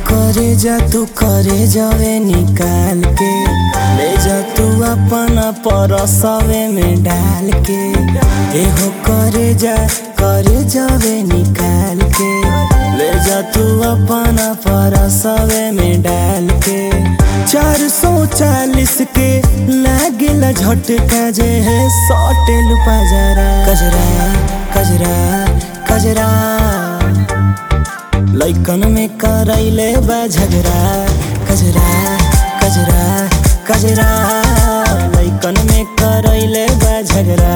करे जा तू करे जावे निकाल के ले जा तू अपना परसवे में डाल के एहो करे जा करे जावे निकाल के ले जा तू अपना परसवे में डाल के चार सौ चालीस के लागिल झटका जे है सटेल पजरा कजरा कजरा कजरा लैकन में करैले बा झगड़ा कजरा कजरा कजरा लैकन में करैले बा झगड़ा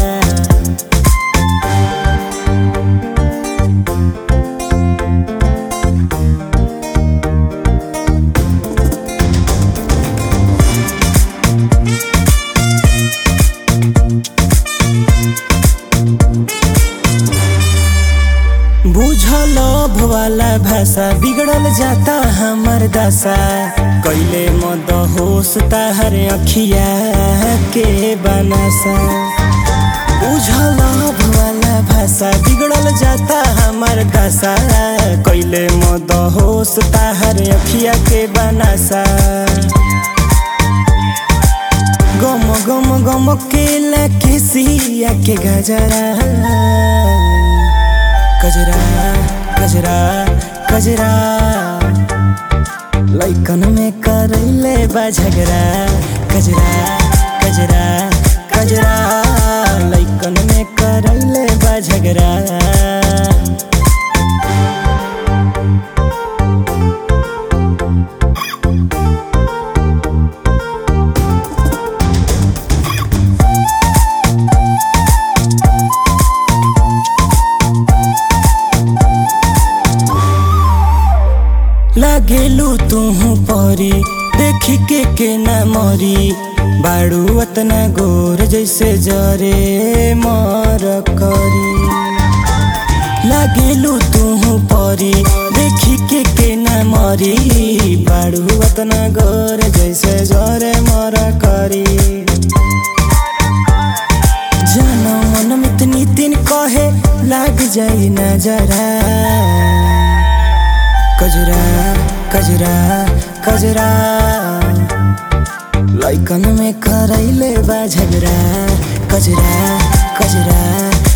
बुझल वाला भाषा बिगड़ल जाता हमर दशा कैले मद होश ताहर अखिया के बनसा बुझल वाला भाषा बिगड़ल जाता हमर दशा कैले मद होश ताहर अखिया के बनसा गम गम गम के लके सिया के गजरा कजरा कजरा कजरा लैकन में करैले बा झगड़ा कजरा कजरा कजरा लैकन में करैले बा झगड़ा लागेलू तुहू परी देखी के के न मरी बाड़ू अतना गोर जैसे जरे मर करी लागेलू तुहू परी देखी के के न मरी बाड़ू अतना गोर जैसे जरे मर करी जानो मन में इतनी दिन कहे लाग जाई नजरा कजरा कजरा कजरा लैकन में करैले बा झगड़ा कजरा कजरा